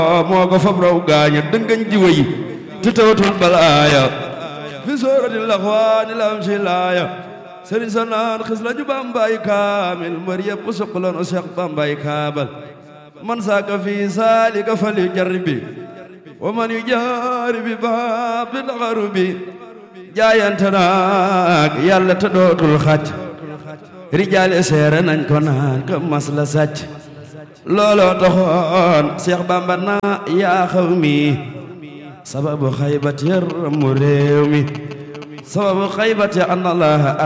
moo ko fab raw gaaña dëngañ jiwa yi te tawatul balaaya fi soorati laxwaani lam si laaya sëriñ sa naan xis la ju bambaay kaamil mbër yëpp suqaloon o seex bambaay kaabal man saaka fi saalika fal yu jarribi wa man yu jaaribi baab bi daxaru bi jaayante naag yàlla te dootul xàcc rijaale seere nañ ko naan ka mas la sàcc looloo taxoon Seex Bamba naa yaa xaw mi sababu xaybat yar mu réew mi sababu xaybat ya an allaha